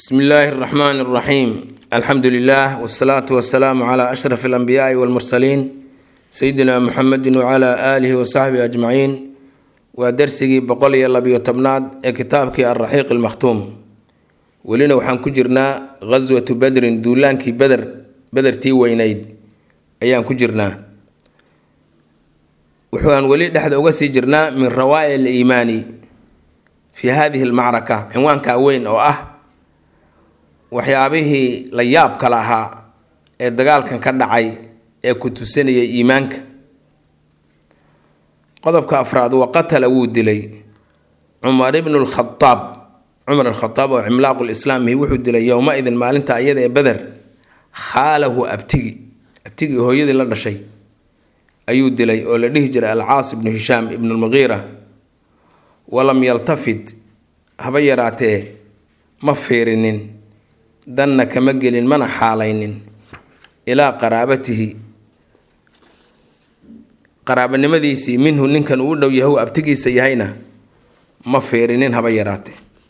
bsmi illaahi اraxmaan اraxiim alxamdu lilah wsalaatu wasalaamu cla ashraf alanbiyaai walmursaliin sayidina muxamedi wcla aalihi wasaxbihi ajmaciin waa darsigii boqol iyo labiyo tobnaad ee kitaabkii alraxiiq almakhtuum welina waxaan ku jirnaa ghaswatu badrin duulaankii beder bedertii weyneyd ayaan ku jirnaa wuxuaan weli dhexda uga sii jirnaa min rawaa'i aliimaani fi hadihi almacraka cinwaankaa weyn oo ah waxyaabihii la yaabka lahaa ee dagaalkan ka dhacay ee ku tusanayay iimaanka qodobka afraad wa qatala wuu dilay cumar ibnu lkhadaab cumar alkhadaab oo cimlaaqu lislaamihi wuxuu dilay yowma-idin maalinta iyada ee beder khaalahu abtigi abtigii hooyadii la dhashay ayuu dilay oo la dhihi jiray alcaas ibnu hishaam ibnu lmuqiira walam yaltafit haba yaraatee ma fiirinin danna kama gelin mana xaalaynin ilaa qaraabatihi qaraabanimadiisii minhu ninkan uu dhow yahay abtigiisa yahayna ma fiirinin haba yaraatee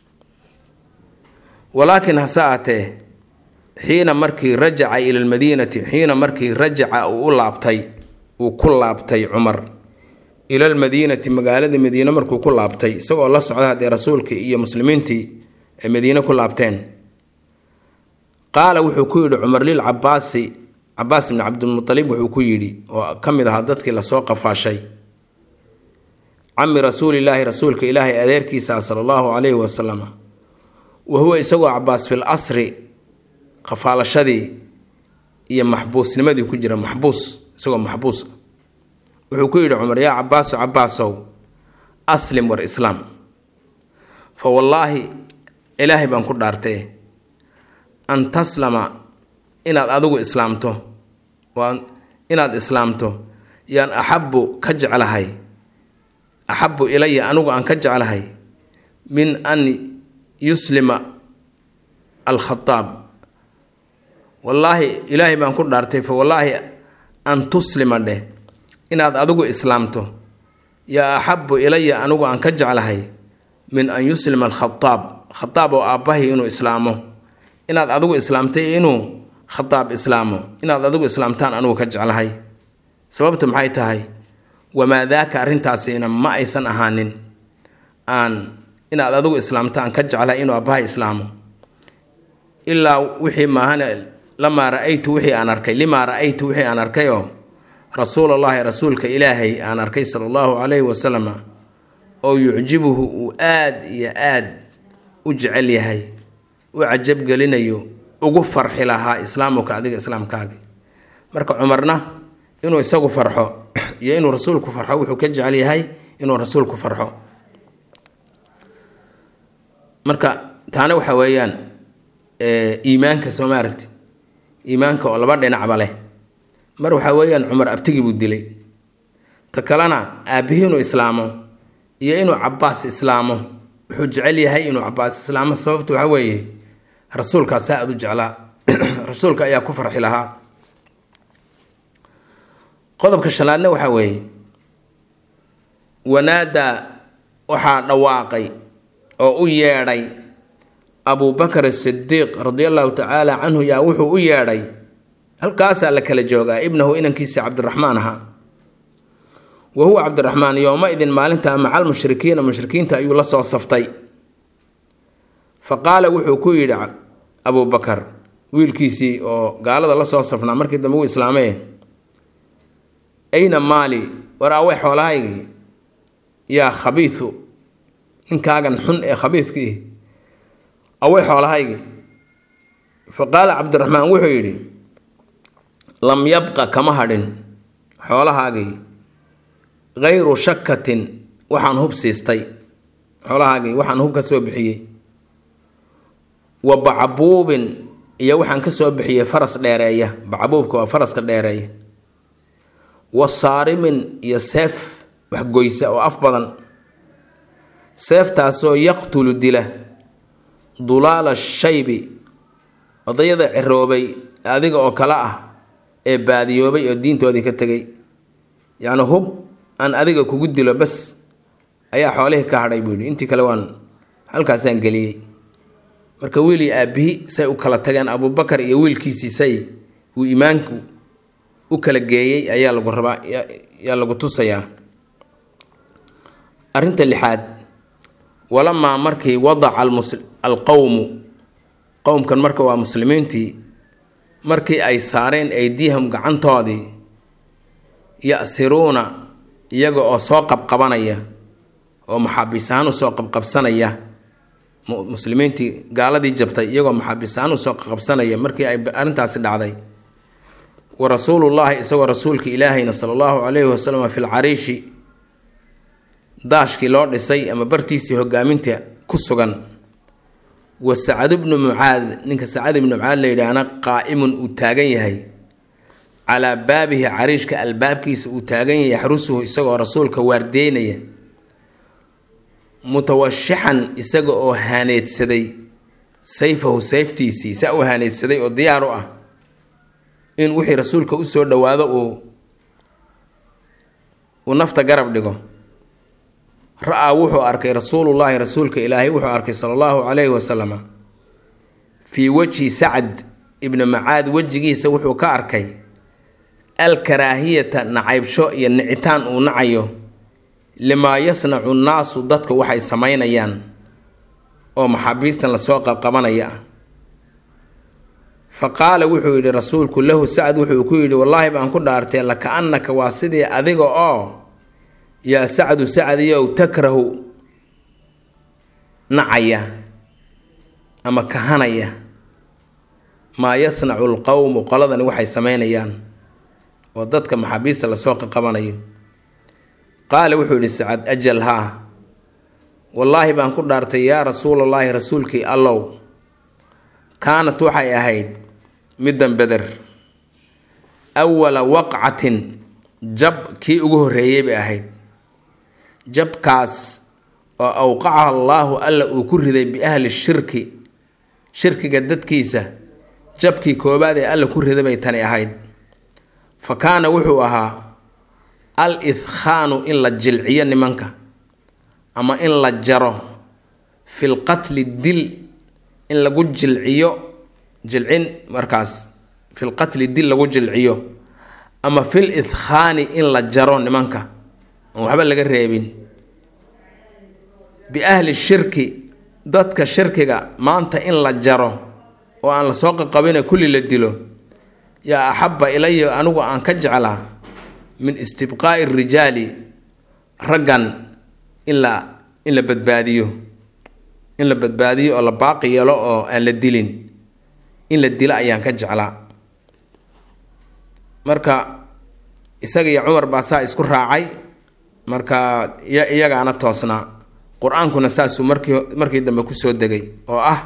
walaakin hase aatee xiina markii rajaca ila lmadiinati xiina markii rajaca uu u laabtay uu ku laabtay cumar ila lmadiinati magaalada madiine markuu ku laabtay isagoo la socda haddee rasuulkii iyo muslimiintii ay madiine ku laabteen qaala wuxuu ku yidhi cumar lil cabaasi cabaas ibni cabdilmualib wuxuu ku yidhi oo ka mid ahaa dadkii lasoo qafaashay cami rasuulilaahi rasuulka ilaahay adeerkiisa sala allahu calayhi wasalam wa huwa isagoo cabaas fil asri qafaalashadii iyo maxbuusnimadii ku jira maxbuus isagoo maxbuus wuxuu ku yidhi cumar yaa cabaaso cabaasow aslim war islaam fa wallaahi ilaahay baan ku dhaartee an taslama inaad adigu islaamto waa inaad islaamto yaan axabbu ka jeclahay axabbu ilaya anigu aan ka jeclahay min an yuslima alkhadaab wallaahi ilaahay baan ku dhaartay fa wallaahi an tuslima dheh inaad adigu islaamto yaa axabbu ilaya anigu aan ka jeclahay min an yuslima alkhadaab khadaab oo aabbahay inuu islaamo inaad adigu islaamtay inuu khadaab islaamo inaad adigu islaamtaan anugu ka jeclahay sababta maxay tahay wamaa daaka arrintaasina ma aysan ahaanin aan inaad adigu islaamta aan ka jeclahay inuu aabbahay islaamo ilaa wixii maahane lamaa ra-aytu wixii aan arkay limaa ra-aytu wixii aan arkayoo rasuulallaahi rasuulka ilaahay aan arkay sala allahu calayhi wasalam oo yucjibuhu uu aad iyo aad u jecel yahay u cajabgelinayo ugu farxi lahaa islaamuka adiga islaamkaagi marka cumarna inuu isagu farxo iyo inuu rasuulku farxo wuxuu ka jecel yahay inuu rasuulku farxo marka taana waxa weeyaan iimaanka soo ma aragti iimaanka oo laba dhinacba leh mar waxaa weeyaan cumar abtigii buu dilay ta kalena aabbihii inuu islaamo iyo inuu cabaas islaamo wuxuu jecel yahay inuu cabaas islaamo sababta waxa weeye rasuulkaa saa aad u jeclaa rasuulka ayaa ku farxi lahaa qodobka shanaadna waxaa weeye wanaadaa waxaa dhawaaqay oo u yeedhay abubakar asidiiq radia allahu tacaala canhu yaa wuxuu u yeedhay halkaasaa la kala joogaa ibnahu inankiisa cabdiraxmaan ahaa wa huwa cabdiraxmaan yooma-idin maalinta macal mushrikiina mushrikiinta ayuu la soo saftay fa qaala wuxuu ku yidhi abubakar wiilkiisii oo gaalada la soo safnaa markii dambe uu islaamee ayna maali war awey xoolahaygii yaa khabiisu ninkaagan xun ee khabiidkii awey xoolahaygii fa qaala cabdiraxmaan wuxuu yidhi lam yabqa kama hadhin xoolahaagii hayru shakatin waxaan hub siistay xoolahaagii waxaan hub ka soo bixiyey wa bacbuubin iyo waxaan ka soo bixiyey faras dheereeya bacbuubka waa faraska dheereeya wa saarimin iyo seef waxgoysa oo af badan seeftaasoo yaqtulu dila dulaala shaybi odayada ciroobay adiga oo kale ah ee baadiyoobay oo diintoodii ka tegay yacni hub aan adiga kugu dilo bas ayaa xoolihii ka hadhay buu yidhi intii kale waan halkaasaan geliyey marka wiil iyo aabihi say u kala tageen abubakar iyo wiilkiisii say uu iimaanku u kala geeyey ayaa lagu rabaa yaa lagu tusayaa arrinta lixaad walamaa markii wadaca alqowmu qowmkan marka waa muslimiintii markii ay saareen aydiyahum gacantoodii ya-siruuna iyaga oo soo qabqabanaya oo maxaabiis ahaan usoo qabqabsanaya muslimiintii gaaladii jabtay iyagoo maxaabiis ahaan usoo qabqabsanaya markii ay arrintaasi dhacday wa rasuulullaahi isagoo rasuulka ilaahayna sala allahu calayhi wasalam fi lcariishi daashkii loo dhisay ama bartiisii hogaaminta ku sugan wa sacad ibnu mucaad ninka sacad ibnu mucaad la yidhaahna qaa'imun uu taagan yahay calaa baabihi cariishka albaabkiisa uu taagan yahay yaxrusuhu isagoo rasuulka waardeynaya mutawashixan isaga oo haaneedsaday sayfahu sayftiisii saa u haaneedsaday oo diyaar u ah in wixii rasuulka usoo dhowaado uu uu nafta garab dhigo ra-aa wuxuu arkay rasuulullaahi rasuulka ilaahay wuxuu arkay sala allahu calayhi wasalama fii wejhi sacad ibni macaad wejigiisa wuxuu ka arkay alkaraahiyata nacaybsho iyo nicitaan uu nacayo limaa yasnacu nnaasu dadka waxay samaynayaan oo maxaabiistan lasoo qabqabanaya ah fa qaala wuxuu yidhi rasuulku lahu sacad wuxuu ku yidhi wallaahi baan ku dhaartee laka-annaka waa sidii adiga oo yaa sacdu sacdiyow takrahu nacaya ama kahanaya maa yasnacu lqowmu qoladani waxay samaynayaan oo dadka maxaabiista lasoo qaqabanayo qaala wuxuu yidhi sacad ajal haa wallaahi baan ku dhaartay yaa rasuulallaahi rasuulkii allow kaanat waxay ahayd middan beder awala waqcatin jab kii ugu horreeyey bay ahayd jabkaas oo awqacaha allaahu alla uu ku riday biahli shirki shirkiga dadkiisa jabkii koobaad ee alla ku riday bay tani ahayd fa kaana wuxuu ahaa al idkhaanu in la jilciyo nimanka ama in la jaro fil qatli dil in lagu jilciyo jilcin markaas fil qatli dil lagu jilciyo ama fil idkhaani in la jaro nimanka oon waxba laga reebin biahli shirki dadka shirkiga maanta in la jaro oo aan lasoo qaqabina kulli la dilo yaa axabba ilaya anigu aan ka jeclaa min istibqaa'i rijaali raggan in la in la badbaadiyo in la badbaadiyo oo la baaqi yeelo oo aan la dilin in la dilo ayaan ka jeclaa marka isaga iyo cumar baa saa isku raacay marka iyagaana toosnaa qur-aankuna saasuu markii markii dambe kusoo degay oo ah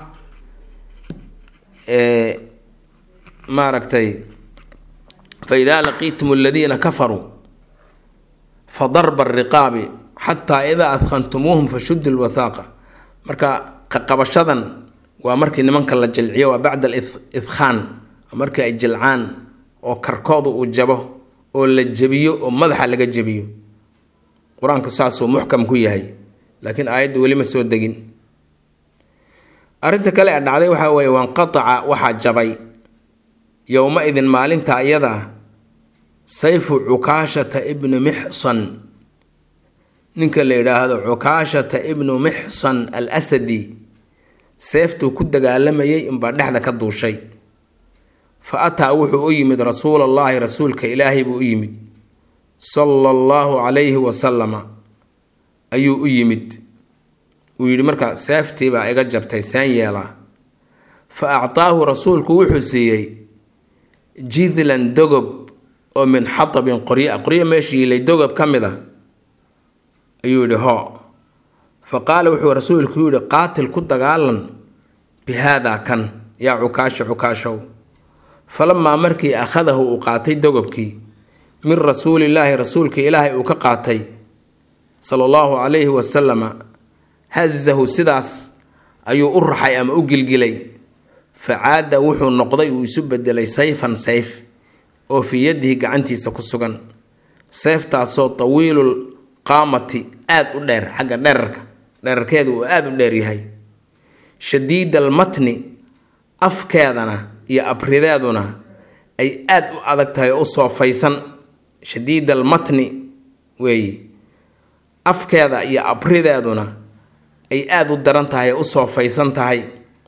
maaragtay fa idaa laqiitum aladiina kafaruu fa darba ariqaabi xataa idaa adkhantumuuhum fashuddu lwathaaqa marka qaqabashadan waa markii nimanka la jilciyo waa bacda alidkhaan markii ay jilcaan oo karkooda uu jabo oo la jebiyo oo madaxa laga jebiyo qur-aanku saasuu muxkam ku yahay laakiin aayadda weli ma soo degin arrinta kale ee dhacday waxaa weeye wanqataca waxaa jabay yowma idin maalinta iyada sayfu cukaashata ibnu mixsan ninka la yidhaahdo cukaashata ibnu mixsan al asadi seeftuu ku dagaalamayay inbaa dhexda ka duushay fa ataa wuxuu u yimid rasuulallaahi rasuulka ilaahay buu u yimid sala allahu calayhi wasalama ayuu u yimid uu yidhi marka seeftiibaa iga jabtay saan yeelaa fa actaahu rasuulku wuxuu siiyey jidlan dogob oo min xatabin qoryo qoryo meesha yiilay dogob ka mid a ayuu yidhi hoo fa qaala wuxuu rasuulku yidhi qaatil ku dagaalan bi haadaa kan yaa cukaasho cukaashow falamaa markii akhadahu uu qaatay dogobkii min rasuulillaahi rasuulka ilaahay uu ka qaatay sala allahu calayhi wasalama hazahu sidaas ayuu u raxay ama u gilgilay fa caada wuxuu noqday uu isu bedelay sayfan sayf oo fii yadihi gacantiisa ku sugan sayftaasoo tawiilul qaamati aada u dheer xagga dherarka dherarkeedu uu aada u dheer yahay shadiid almatni afkeedana iyo abrideeduna ay aada u adag tahay oo u soofaysan shadiid almatni weeye afkeeda iyo abrideeduna ay aada u daran tahay oo u soofaysan tahay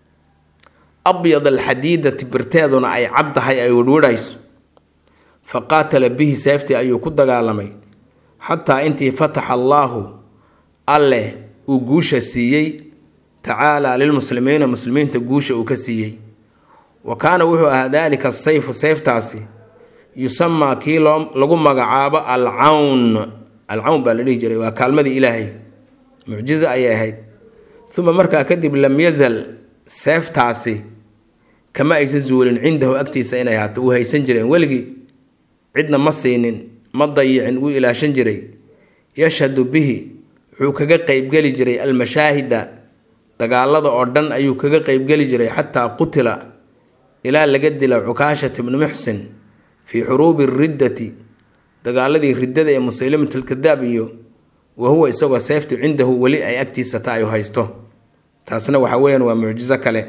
abyad alxadiidati birteeduna ay cad tahay ay wirhwidhayso fa qaatala bihi seeftii ayuu ku dagaalamay xataa intii fataxa allaahu alleh uu guusha siiyey tacaalaa lilmuslimiina muslimiinta guusha uu ka siiyey wa kaana wuxuu ahaa daalika asayfu sayftaasi yusamaa kii loo lagu magacaabo alcawn alcawn baa la dhihi jiray waa kaalmadii ilaahay mucjizo ayay ahayd uma markaa kadib lam yazal seeftaasi kama aysa zuulin cindahu agtiisa inay ahaato uu haysan jireen weligii cidna ma siinin ma dayicin wuu ilaashan jiray yashhadu bihi wuxuu kaga qeybgeli jiray almashaahida dagaalada oo dhan ayuu kaga qeybgeli jiray xataa qutila ilaa laga dila cukaashat ibnu muxsin fii xuruubi riddati dagaaladii riddada ee musaylimatlkadaab iyo wa huwa isagoo seeftu cindahu weli ay agtiisa ta ay haysto taasna waxa weeyaan waa mucjiso kale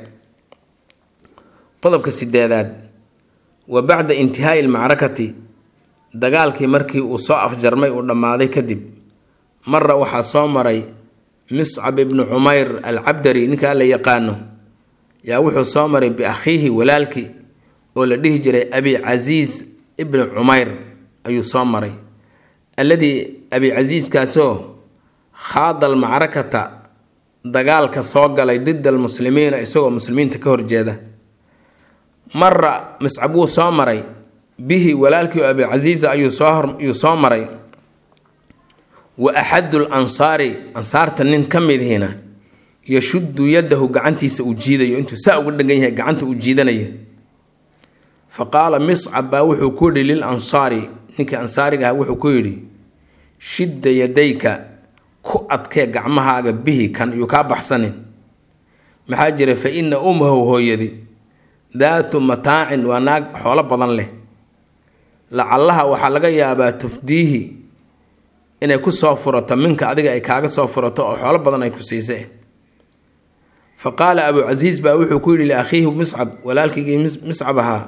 qodobka sideedaad wa bacda intihaai almacrakati dagaalkii markii uu soo afjarmay uu dhammaaday kadib mara waxaa soo maray miscab ibnu cumayr alcabdari ninkaa la yaqaano yaa wuxuu soo maray biakhiihi walaalkii oo la dhihi jiray abi casiis ibnu cumayr ayuu soo maray alladii abi casiiskaasoo khaada almacrakata dagaalka soo galay dida almuslimiina isagoo muslimiinta ka horjeeda mara miscab wuu soo maray bihi walaalkii oo abi casiisa ayuu sooayuu soo maray wa axadu lansaari ansaarta nin ka midihina yashuddu yadahu gacantiisa uu jiidayo intuu saa uga dhegan yahay gacanta uu jiidanayo fa qaala miscab baa wuxuu ku yidhi lil ansaari ninkii ansaariga ah wuxuu ku yidhi shidda yadayka ku adkee gacmahaaga bihi kan yuu kaa baxsanin maxaa jira fa ina ummahu hooyadi daatu mataacin waa naag xoolo badan leh lacallaha waxaa laga yaabaa tufdiihi inay ku soo furato minka adiga ay kaaga soo furato oo xoolo badan ay ku siise fa qaala abuu casiis baa wuxuu ku yidhi liakhiihi miscab walaalkiigii miscab ahaa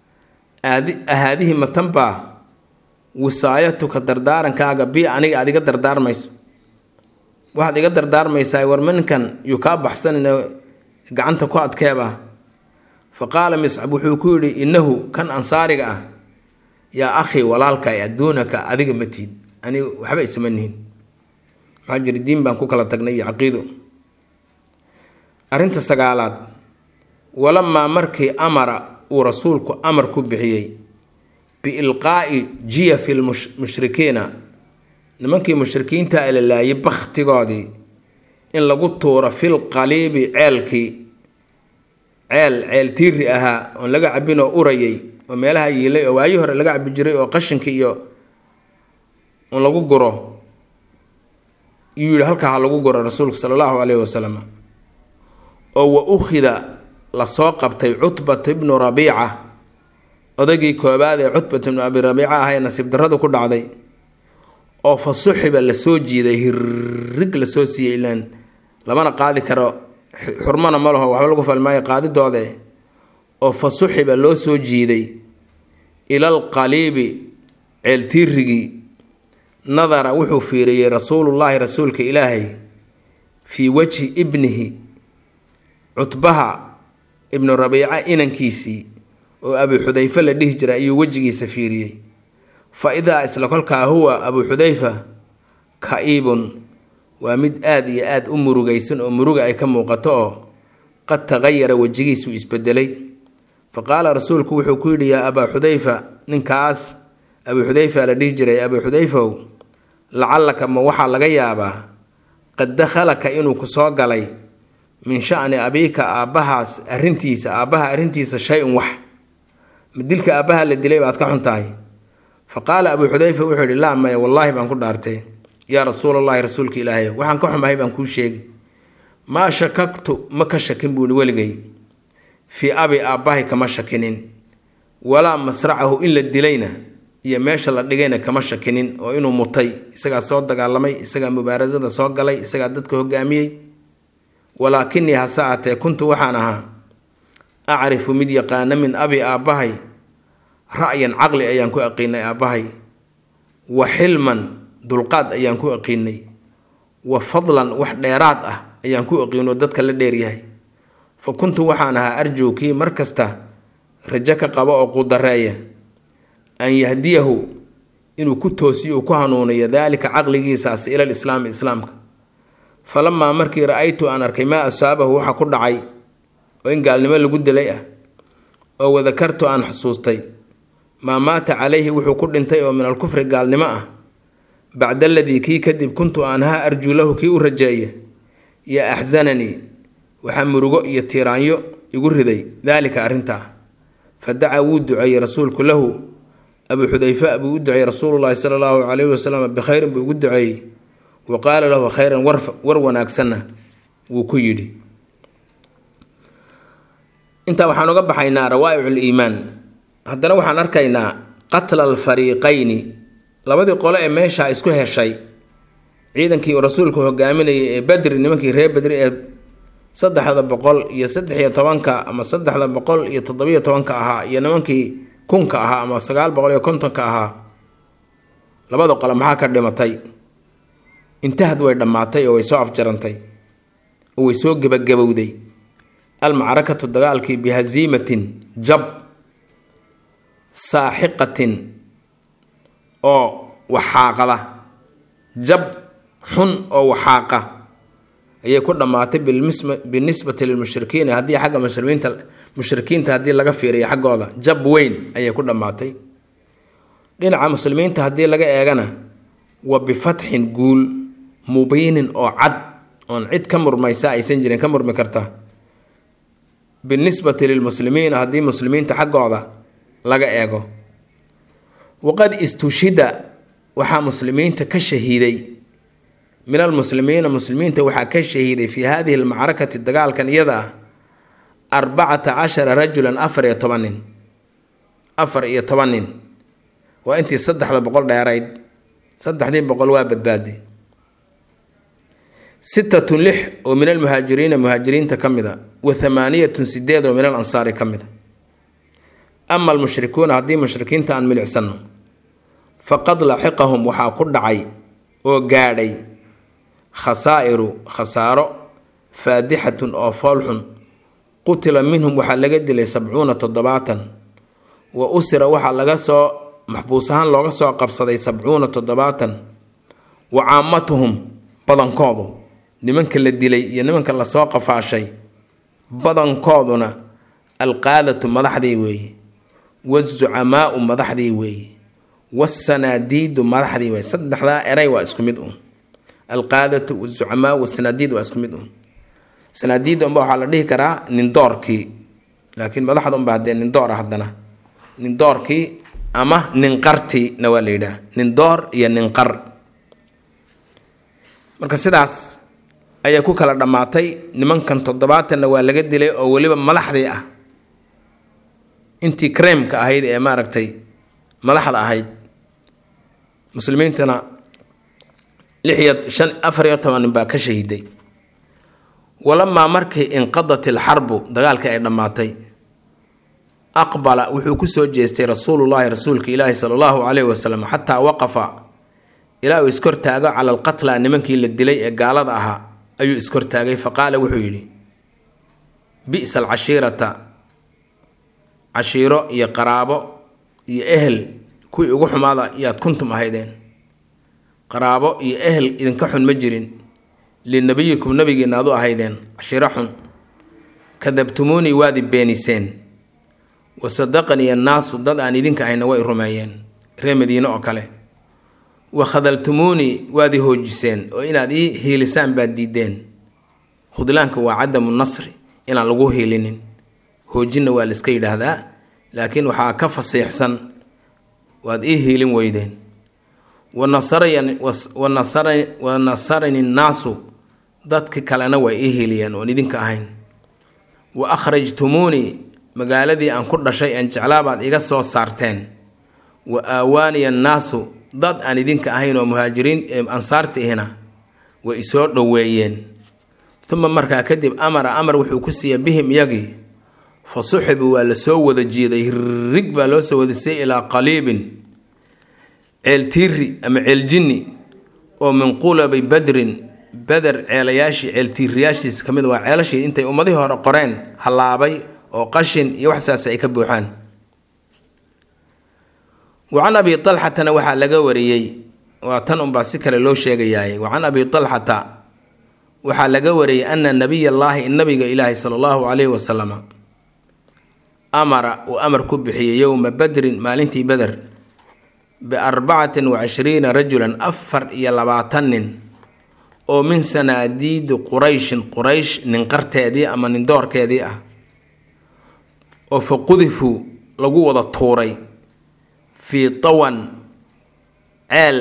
ahaadihi matan baa wisaayatuka dardaarankaaga bi aniga aad iga dardaarmayso waxaad iga dardaarmaysaa war minkan yuu kaa baxsanin gacanta ku adkeeba fa qaala miscab wuxuu ku yidhi innahu kan ansaariga ah yaa akhii walaalka adduunaka adiga matiid aniga waxba isuma nihin maxaa jira diin baan ku kala tagnay iyo caqiido arrinta sagaalaad walamaa markii amara uu rasuulku amar ku bixiyey biilqaa'i jiyafi lmushrikiina nimankii mushrikiinta la laayay bakhtigoodii in lagu tuuro fil qaliibi ceelkii ceel ceel tiiri ahaa oon laga cabin oo urayay oo meelaha yiilay oo waayii hore laga cabi jiray oo qashinka iyo un lagu guro yuu yihi halkaa ha lagu guro rasuulku sala allahu caleyhi wasalam oo wa ukhida lasoo qabtay cutbat ibnu rabiica odagii koobaad ee cutbat ibnu abi rabiica ah ee nasiib darradu ku dhacday oo fa suxiba lasoo jiiday hirrig lasoo siiyey ilaan lamana qaadi karo xurmana ma laho waxba lagu falmaayo qaadidoode oo fa suxiba loo soo jiiday ilal qaliibi ceeltiirigii nadara wuxuu fiiriyey rasuulullaahi rasuulka ilaahay fii wajhi ibnihi cutbaha ibnu rabiica inankiisii oo abu xudayfe la dhihi jiray ayuu wejigiisa fiiriyey fa idaa isla kolkaa huwa abuu xudayfa ka-iibun waa mid aada iyo aada u murugaysan oo muruga ay ka muuqato oo qad tagayara wejigiisu isbedelay fa qaala rasuulku wuxuu ku yidhi yaa abaa xudayfa ninkaas abuu xudayfa la dhihi jiray abuu xudayfow lacallaka ma waxaa laga yaabaa qad dakhalaka inuu ku soo galay min sha'ni abiika aabbahaas arrintiisa aabbaha arrintiisa shay-un wax ma dilka aabbaha la dilay baad ka xun tahay fa qaala abuu xudayfa wuxuu yidhi laa maya wallaahi baan ku dhaartay yaa rasuulallaahi rasuulka ilaahay waxaan ka xumahay baan kuu sheegi maa shakagtu ma ka shakin buuhi weligay fii abi aabbahay kama shakinin walaa masracahu in la dilayna iyo meesha la dhigayna kama shakinin oo inuu mutay isagaa soo dagaalamay isagaa mubaarasada soo galay isagaa dadka hogaamiyey walaakinii hase aatee kuntu waxaan ahaa acrifu mid yaqaana min abi aabbahay ra'yan caqli ayaan ku aqiinay aabbahay wa xilman dulqaad ayaan ku aqiinay wa fadlan wax dheeraad ah ayaan ku aqiinoo dadka la dheeryahay fa kuntu waxaan ahaa arjuu kii mar kasta rajo ka qabo oo qudareeya an yahdiyahu inuu ku toosiyo uu ku hanuuniyo daalika caqligiisaas ila lislaami islaamka falamaa markii ra-aytu aan arkay maa asaabahu waxa ku dhacay oo in gaalnimo lagu dilay ah oo wadakartu aan xusuustay maa maata calayhi wuxuu ku dhintay oo min alkufri gaalnimo ah bacda aladii kii kadib kuntu aan haa arjuu lahu kii u rajeeya yaa axsananii waxaa murugo iyo tiiraanyo igu riday daalika arrintaa fa dacaa wuu duceeyey rasuulku lahu abuu xudayfa buu u duceeyey rasuulullaahi sala allahu calayhi wasalam bikhayrin buu ugu duceeyey wa qaala lahu khayran war wanaagsanna wuu ku yidhi intaa waxaan uga baxaynaa rawaa'icu liimaan haddana waxaan arkaynaa qatla alfariiqayni labadii qole ee meeshaa isku heshay ciidankii rasuulku hogaaminayay ee badri nimankii reer badri ee saddexda boqol iyo saddex iyo tobanka ama saddexda boqol iyo toddobiyo tobanka ahaa iyo nimankii kunka ahaa ama sagaal boqol iyo kontonka ahaa labada qole maxaa ka dhimatay intahad way dhammaatay oo way soo afjarantay oo way soo gebagabowday almacrakatu dagaalkii bihaziimatin jab saaxiqatin oo waxaaqada jab xun oo waxaaqa ayay ku dhammaatay binisbati lilmushrikiina haddii xagga muslimiinta mushrikiinta haddii laga fiiriyo xaggooda jab weyn ayay ku dhammaatay dhinaca muslimiinta haddii laga eegana wa bifatxin guul mubiinin oo cad oon cid ka murmaysa aysan jirin ka murmi karta binisbati lilmuslimiina haddii muslimiinta xaggooda laga eego waqad istushida waxaa muslimiinta ka shahiiday min almuslimiina muslimiinta waxaa ka shahiiday fii hadihi almacrakati dagaalkan iyada ah arbacata cashara rajulan afar iyo toban nin afar iyo toban nin waa intii saddexda boqol dheerayd saddexdii boqol waa badbaaday sittatun lix oo min almuhaajiriina muhaajiriinta ka mid a wa thamaaniyatun sideed oo min al ansaari ka mid a ama almushrikuuna haddii mushrikiinta aan milicsano faqad laxiqahum waxaa ku dhacay oo gaadhay khasaa'iru khasaaro faadixatun oo foolxun qutila minhum waxaa laga dilay sabcuuna toddobaatan wa usira waxaa laga soo maxbuus ahaan looga soo qabsaday sabcuuna toddobaatan wa caamatuhum badankoodu nimanka la dilay iyo nimanka lasoo qafaashay badankooduna alqaadatu madaxdii weeye wazucamaau madaxdii weeye wasanaadiidu madaxdii weeye saddexdaa eray waa isku mid un alqaadatu wazucamaa wasanaadiid waa isku mid un sanaadiidda unba waxaa la dhihi karaa nindoorkii laakiin madaxda unba haddee nindoor ah haddana nindoorkii ama ninqartiina waa la yidhaah nindoor iyo ninqar marka sidaas ayaa ku kala dhammaatay nimankan toddobaatanna waa laga dilay oo weliba madaxdii ah intii kremka ahayd ee maaragtay madaxda ahayd muslimiintana lix iyo shan afar iyo toban nin baa ka shahiiday walamaa markii inqadat ilxarbu dagaalka ay dhammaatay aqbala wuxuu kusoo jeestay rasuulullaahi rasuulka ilaahi sala allahu caleyhi wasalam xataa waqafa ilaa uu iskortaago cala alqatla nimankii la dilay ee gaalada ahaa ayuu iskortaagay fa qaala wuxuu yidhi bi'sa alcashiirata cashiiro iyo qaraabo iyo ehel kuwii ugu xumaada yaad kuntum ahaydeen qaraabo iyo ehel idinka xun ma jirin linabiyikum nabigiina adu ahaydeen cashiiro xun kadabtumuunii waadi beeniseen wa sadaqanii annaasu dad aan idinka ahayna way rumeeyeen ree madiine oo kale wa khadaltumuunii waad i hoojiseen oo inaad ii hiilisaan baad diideen khudlaanka waa cadamu nasri inaan lagu hiilinin hoojinna waa la iska yidhaahdaa laakiin waxaa ka fasiixsan waad ii hiilin weydeen wa nasarani nnaasu dadki kalena way ii hiiliyeen oon idinka ahayn wa akhrajtumuunii magaaladii aan ku dhashay aan jeclaabaad iga soo saarteen wa aawaaniya annaasu dad aan idinka ahayn oo muhaajiriin ansaarta ihna way isoo dhoweeyeen uma markaa kadib amara amar wuxuu ku siiyey bihim iyagii fa suxibuu waa la soo wada jiiday rig baa loo soo wadisay ilaa qaliibin ceel tiiri ama ceel jinni oo min qulabi badrin beder ceelayaashii ceeltiiriyaashiis ka mid waa ceelashii intay ummadihii hore qoreen hallaabay oo qashin iyo waxsaas ay ka buuxaan wa can abi talxatana waxaa laga wariyey waa tan unbaa si kale loo sheegayaay wa can abi talxata waxaa laga wariyey ana nabiy allaahi nabiga ilaahi sala allahu calayhi wasalama amara uu amar ku bixiyey yowma badrin maalintii beder biarbacatin wa cishriina rajulan afar iyo labaatan nin oo min sanaadiidi qurayshin quraysh ninqarteedii ama nindoorkeedii ah oo fa qudifuu lagu wada tuuray fii tawan ceel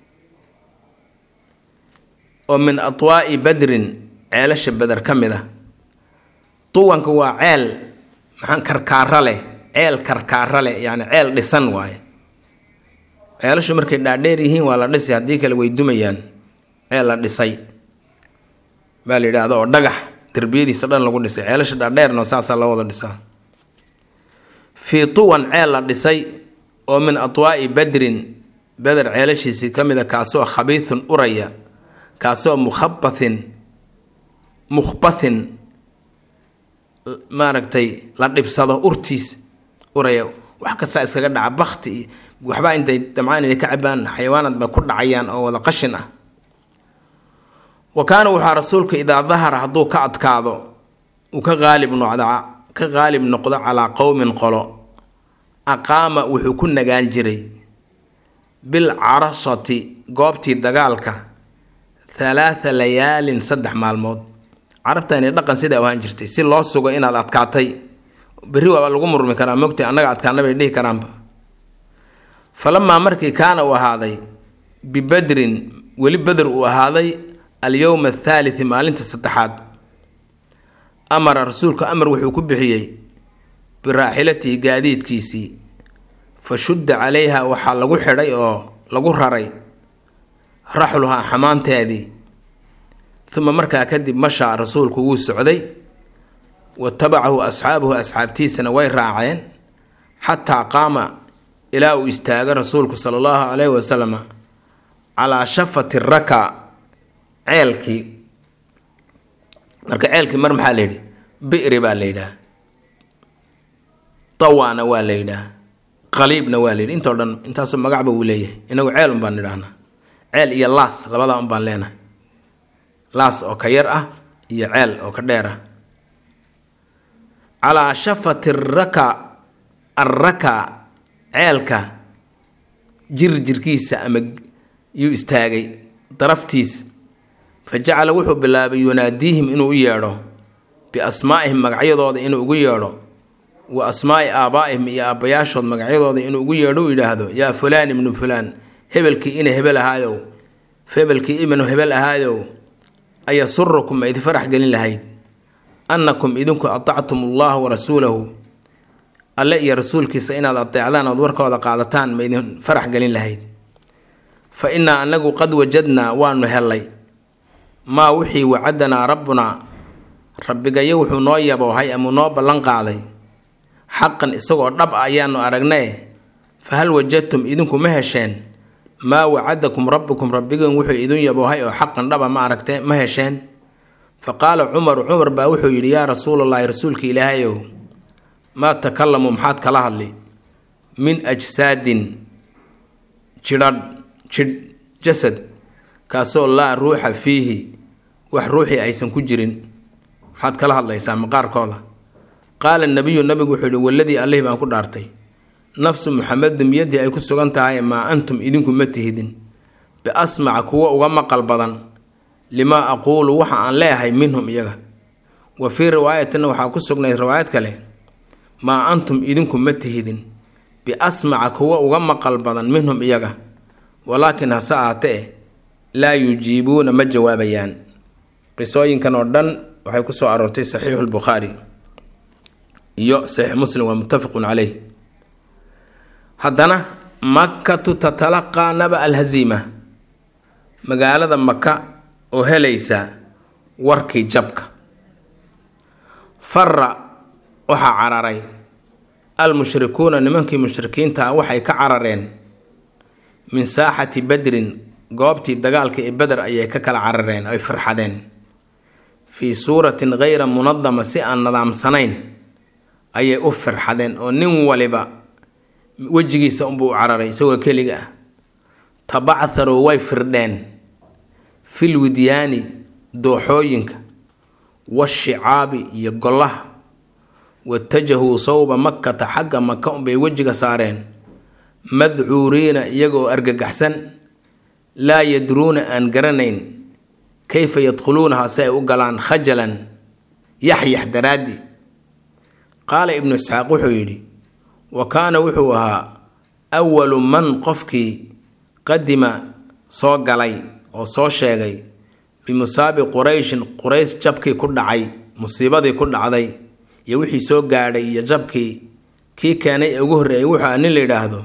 oo min atwaa'i badrin ceelasha beder ka mid ah tuwanka waa ceel maxaa karkaara leh ceel karkaara leh yacni ceel dhisan waaye ceelashu markay dhaadheer yihiin waa la dhisay haddii kale way dumayaan ceel la dhisay baa la yidhaahda oo dhagax derbiyadiisa dhan lagu dhisay ceelasha dhaadheerna saasaa loo wada dhisaa fii tuwan ceel la dhisay oo min atwaa'i badrin beder ceelashiisii ka mid a kaasoo khabiithun uraya kaasoo mukhabathin mukhbathin maaragtay la dhibsado urtiis uraya wax kastaa iskaga dhaca bakti iyo waxbaa intay damcaan inay ka cabaan xayawaanad ba ku dhacayaan oo wada qashin ah wa kaana waxaa rasuulka idaa dahara hadduu ka adkaado uu ka qaalib noqda ka qaalib noqdo calaa qowmin qolo aqaama wuxuu ku nagaan jiray bil carasati goobtii dagaalka halaatha layaalin saddex maalmood carabtani dhaqan sidaa ahaan jirtay si loo sugo inaad adkaatay berri waaba lagu murmi karaa mogtay annaga adkaana bay dhihi karaanba falamaa markii kaana uu ahaaday bibadrin weli beder uu ahaaday alyowma athaalithi maalinta saddexaad amara rasuulku amar wuxuu ku bixiyey biraaxilatihi gaadiidkiisii fa shudda calayha waxaa lagu xidhay oo lagu raray raxluhaa xamaanteedii uma markaa kadib mashaa rasuulku wuu socday wa tabacahu asxaabuhu asxaabtiisana way raaceen xataa qaama ilaa uu istaago rasuulku sala allahu calayhi wasalama calaa shafati raka ceelkii marka ceelkii mar maxaa la yidhi bi'ri baa la yidhaha tawaana waa la yidhaha qaliibna waa la yidhi intoo dhan intaasoo magacba wuu leeyahay inagu ceel un baan nidhahnaa ceel iyo laas labadaa un baan leenahay laas oo ka yar ah iyo ceel oo ka dheer ah calaa shafati raka arraka ceelka jir jirkiisa ama yuu istaagay daraftiis fa jacala wuxuu bilaabay yunaadiihim inuu u yeedho biasmaa'ihim magacyadooda inuu ugu yeedho wa asmaa'i aabaa'ihim iyo aabbayaashood magacyadooda inuu ugu yeedho u yidhaahdo yaa fulaan ibnu fulaan hebelkii ina hebel ahaayow hebelkii ibnu hebel ahaayow ayasurukum ma idin farax gelin lahayd annakum idinku atactum allaha wa rasuulahu alle iyo rasuulkiisa inaad ateecdaan ood warkooda qaadataan ma idin farax gelin lahayd fa innaa annagu qad wajadnaa waanu hellay maa wixii wacadanaa rabbunaa rabbigayo wuxuu noo yaboohay amuu noo ballan qaaday xaqan isagoo dhab a ayaanu aragnee fa hal wajadtum idinku ma hesheen maa wacadakum rabbukum rabbigan wuxuu idin yaboohay oo xaqan dhaba ma aragte ma hesheen fa qaala cumaru cumar baa wuxuu yidhi yaa rasuulallaahi rasuulka ilaahayow maa takalamu maxaad kala hadli min ajsaadin jidhadh jidh jasad kaasoo laa ruuxa fiihi wax ruuxii aysan ku jirin maxaad kala hadlaysaa maqaarkooda qaala nabiyu nabigu wuxuu yihi waladii allihii baan ku dhaartay nafsu muxamedin biyadii ay ku sugan tahay maa antum idinku ma tihidin biasmaca kuwa uga maqal badan limaa aquulu waxa aan leeyahay minhum iyaga wa fii riwaayatina waxaa ku sugnayd riwaayad kale maa antum idinku ma tihidin biasmaca kuwa uga maqal badan minhum iyaga walaakin hase ahatee laa yujiibuuna ma jawaabayaan qisooyinkan oo dhan waxay ku soo aroortay saxiixu lbukhaari iyo saxiix muslim waa muttafaqun caleyh haddana makkatu tatalaqaa naba alhaziima magaalada maka oo helaysa warkii jabka fara waxaa cararay almushrikuuna nimankii mushrikiinta ah waxay ka carareen min saaxati badrin goobtii dagaalka ee beder ayay ka kala carareen ay farxadeen fii suuratin khayra munadama si aan nadaamsanayn ayay u firxadeen oo nin waliba wejigiisa unbuu u cararay isagoo keliga ah tabactharuu way firdheen fil widyaani dooxooyinka washicaabi iyo gollaha watajahuu sawba makkata xagga maka unbay wejiga saareen madcuuriina iyagoo argagaxsan laa yadruuna aan garanayn kayfa yadkhuluunaha si ay u galaan khajalan yaxyax daraaddi qaala ibnu isxaaq wuxuu yidhi wa kaana wuxuu ahaa awalu man qofkii qadima soo galay oo soo sheegay bimusaabi qurayshin qurays jabkii ku dhacay musiibadii ku dhacday iyo wixii soo gaadhay iyo jabkii kii keenay ee ugu horreeyay wuxuu ah nin la yidhaahdo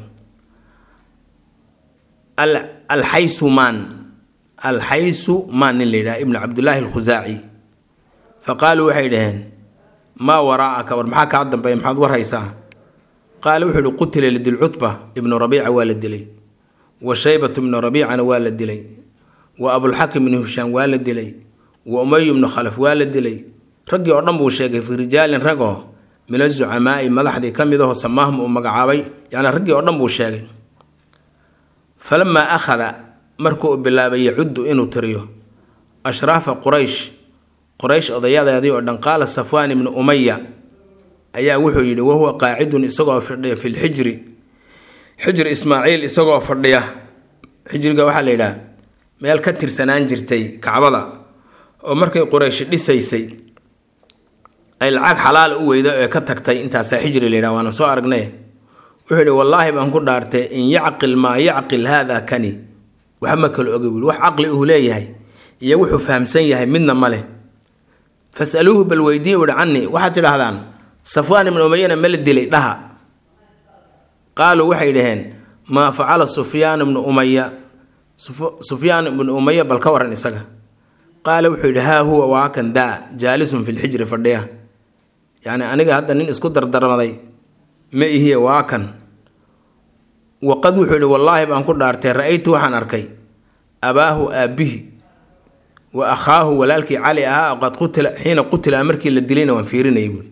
alxaysu maan alxaysu maan nin la yidhahdo ibnu cabdillaahi alkhusaaci fa qaaluu waxay dhaheen maa waraa'aka war maxaa kaa dambeeya maxaad war haysaa qaala wuxuu ihi qutila lidilcutba ibnu rabiica waa la dilay wa shaybatu ibnu rabiicana waa la dilay wa abulxakim ibnu hishaam waa la dilay wa umayu ibnu khalaf waa la dilay raggii oo dhan buu sheegay fii rijaalin ragoo min azucamaa'i madaxdii ka mid aho samaahum uu magacaabay yacni raggii oo dhan buu sheegay falamaa akhada markuu u bilaabay yacuddu inuu tiriyo ashraafa quraysh quraysh odayadeedii oo dhan qaala safwaan ibnu umaya ayaa wuxuu yidhi wahuwa qaacidun isagoo fadhiya fi lxijri xijri ismaaciil isagoo fadhiya xijriga waxaa la yidhaha meel ka tirsanaan jirtay kacbada oo markay quraysh dhisaysay ay lacag xalaal u weyda ee ka tagtay intaasaa xijri la yidhaha waana soo aragnay wuxuu yidhi wallaahi baan ku dhaartay in yacqil maa yacqil haada kani waxba ma kala oga wiil wax caqli uu leeyahay iyo wuxuu fahamsan yahay midna ma leh fasaluuhu bal weydiin uhi canii waxaad tidhaahdaan safwaan ibnu umayana ma la dilay dhaha qaaluu waxay dhaheen maa facala sufyaan ibnu umaya sufyaan ibnu umaya bal ka waran isaga qaala wuxuu yidhi haa huwa waa kan daa jaalisun fi lxijri fadhiya yacni aniga hadda nin isku dardarmaday ma ihiye waa kan waqad wuxuu yidhi wallaahi baan ku dhaartay ra-aytu waxaan arkay abaahu aabbihi wa akhaahu walaalkii cali ahaa qad qutila xiina qutila markii la dilayna waan fiirinayay buui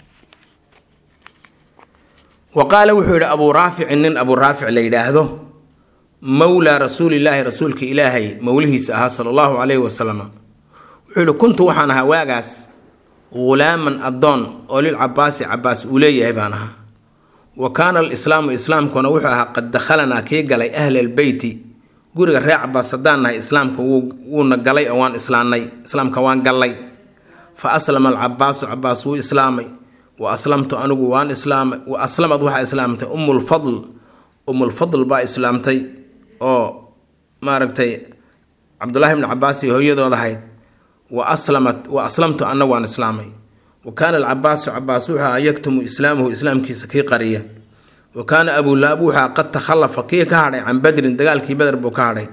wa qaala wuxuu yidhi abuu raaficin nin abuu raafic la yidhaahdo mowlaa rasuulilaahi rasuulka ilaahay mowlihiisa ahaa sala allahu calayhi wasalam wuxuu yidhi kuntu waxaan ahaa waagaas ghulaaman addoon oo lil cabaasi cabaas uu leeyahay baan ahaa wa kaana alislaamu islaamkuna wuxuu ahaa qad dakhalanaa kii galay ahla albeyti guriga reer cabaas haddaan nahay islaamka wuuna galay oo waan islaannay islaamka waan gallay fa aslama alcabaasu cabaas wuu islaamay wa aslamtu anigu waan islaamay wa aslamad waxaa islaamtay ummulfadl ummulfadl baa islaamtay oo maaragtay cabdullaahi bni cabaas iyo hooyadood ahayd wa aslamat wa aslamtu anna waan islaamay wa kaana alcabaasu cabaas wuxuu ahaa yaktumu islaamuhu islaamkiisa kii qariya wa kaana abulaab wuxuu ahaa qad takhallafa kii ka hadhay can badrin dagaalkii beder buu ka hadhay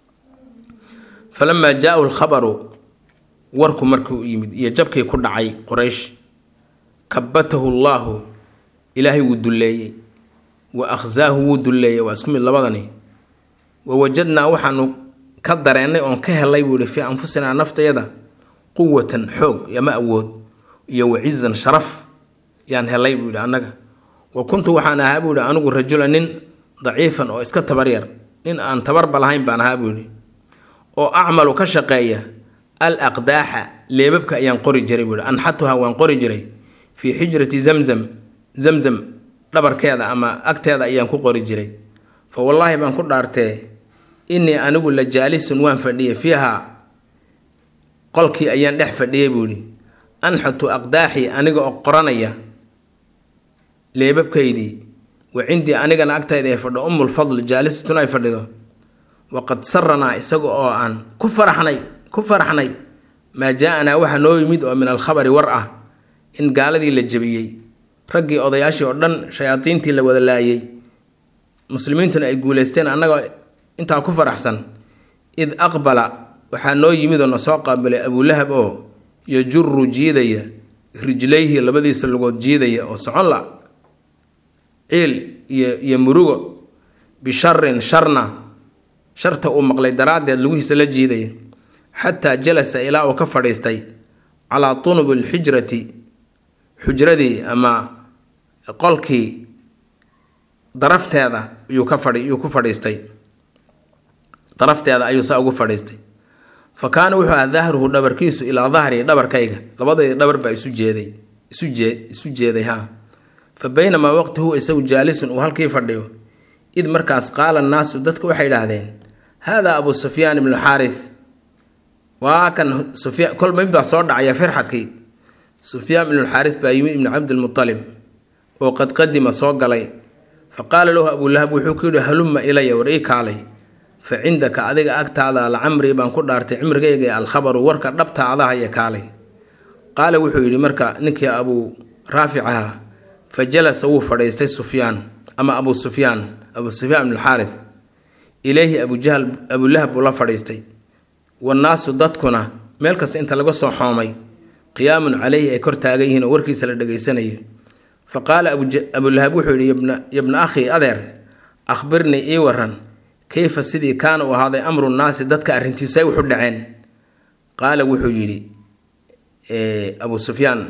falamaa jaa-u lkhabaru warku markuu yimid iyo jabkii ku dhacay quraysh kabatahu llaahu ilaahay wuu dulleeyey wa akhsaahu wuu dulleeyey waa isku mid labadani wa wajadnaa waxaanu ka dareennay oon ka helay buu yihi fii anfusinaa naftayada quwatan xoog yama awood iyo wacizan sharaf yaan helay buu yidhi annaga wa kuntu waxaan ahaa buu yihi anigu rajula nin daciifan oo iska tabaryar nin aan tabarba lahayn baan ahaa buu yidhi oo acmalu ka shaqeeya al aqdaaxa leebabka ayaan qori jiray buu yihi anxatuha waan qori jiray fii xijrati zamzam zamzam dhabarkeeda ama agteeda ayaan ku qori jiray fa wallaahi baan ku dhaartee innii anigu la jaalisun waan fadhiyay fiiha qolkii ayaan dhex fadhiyay buu yidhi anxatu aqdaaxii aniga oo qoranaya leebabkaydii wa cindii anigana agtayda ay fadho ummulfadl jaalisatun ay fadhido waqad saranaa isaga oo aan ku faraxnay ku faraxnay maa jaa-anaa waxaa noo yimid oo min alkhabari war ah in gaaladii la jebiyey raggii odayaashii oo dhan shayaadiintii la wada laayay muslimiintuna ay guuleysteen annagoo intaa ku faraxsan id aqbala waxaa noo yimid oo na soo qaabilay abulahab oo yajuru jiidaya rijlayhi labadiisa lugood jiidaya oo socon la ciil iyo iyo murugo bisharin sharna sharta uu maqlay daraaddeed lugihiisa la jiidaya xataa jalasa ilaa uu ka fadhiistay calaa tunubi lxijrati xujradii ama qolkii darafteeda yuu ka fadhi yuu ku fadhiistay darafteeda ayuu saa ugu fadhiistay fa kaana wuxuu ahaa dahruhu dhabarkiisu ilaa dahrii dhabarkayga labadayda dhabar baa isu jeeday isu jee isu jeeday haa fa baynamaa waqti huwa isagu jaalisun uu halkii fadhiyo id markaas qaala annaasu dadku waxay idhaahdeen haadaa abu sufyaan ibnu xaarith waa kan sufyaan kol mid baa soo dhacaya firxadkii sufyaan ibnu xaarith baa yimi ibnu cabdilmutalib oo qad qadima soo galay fa qaala lahu abulahab wuxuu ku yidhi halumma ilaya war ii kaalay fa cindaka adiga agtaada lacamrii baan ku dhaartay cimrigayga ee alkhabaru warka dhabta adahaya kaalay qaala wuxuu yidhi marka ninkii abuu raafic ahaa fa jalasa wuu fadhiistay sufyaan ama abuu sufyaan abuu sufyaan ibnu xaarith ileyhi abujahl abulahab buu la fadhiistay wannaasu dadkuna meel kasta inta laga soo xoomay qiyaamun caleyhi ay kor taagan yihiin oo warkiisa la dhegaysanayo fa qaala abulahab wuxuu yidhi yabna akhii adeer akhbirnii ii waran kayfa sidii kaana uu ahaaday amru nnaasi dadka arrintiisu ay wuxu dhaceen qaala wuxuu yidhi abuu sufyaan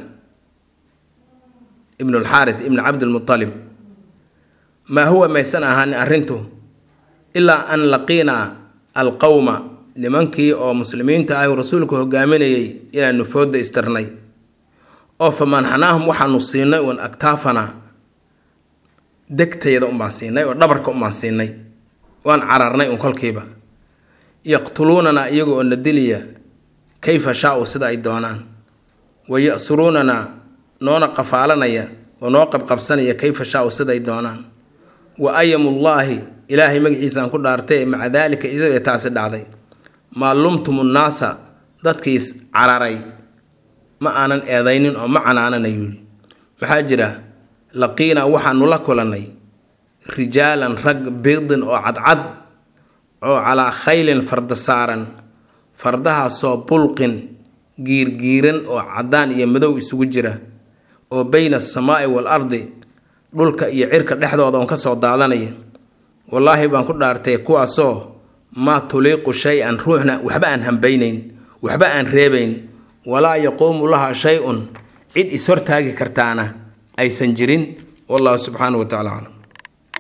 ibnu alxaarith ibnu cabdilmutalib maa huwa maysan ahaanin arrintu ilaa an laqiinaa alqowma nimankii oo muslimiinta ah rasuulku hogaaminayay inaanu fooda istirnay oo fa manxanaahum waxaanu siinay uun agtaafana degtayada unbaan siinay oo dhabarka unbaan siinay waan cararnay un kolkiiba yaqtuluunanaa iyaga oo na diliya kayfa shaa-u sida ay doonaan wa ya-suruunanaa noona qafaalanaya oo noo qabqabsanaya kayfa shaa-u siday doonaan wa ayamullaahi ilaahay magaciisaan ku dhaartay maca daalika isagoo taasi dhacday maa lumtumu nnaasa dadkiis cararay ma aanan eedaynin oo ma canaanana yidhi maxaa jira laqiinaa waxaanu la kulannay rijaalan rag biidin oo cadcad oo calaa khaylin farda saaran fardahaasoo bulqin giirgiiran oo caddaan iyo madow isugu jira oo bayna asamaa'i wal ardi dhulka iyo cirka dhexdooda oon ka soo daadanaya wallaahi baan ku dhaartay kuwaasoo maa tuliiqu shay-an ruuxna waxba aan hambaynayn waxba aan reebayn walaa yaquumu laha shay-un cid is hortaagi kartaana aysan jirin wallahu subxaanahu wa tacala aclam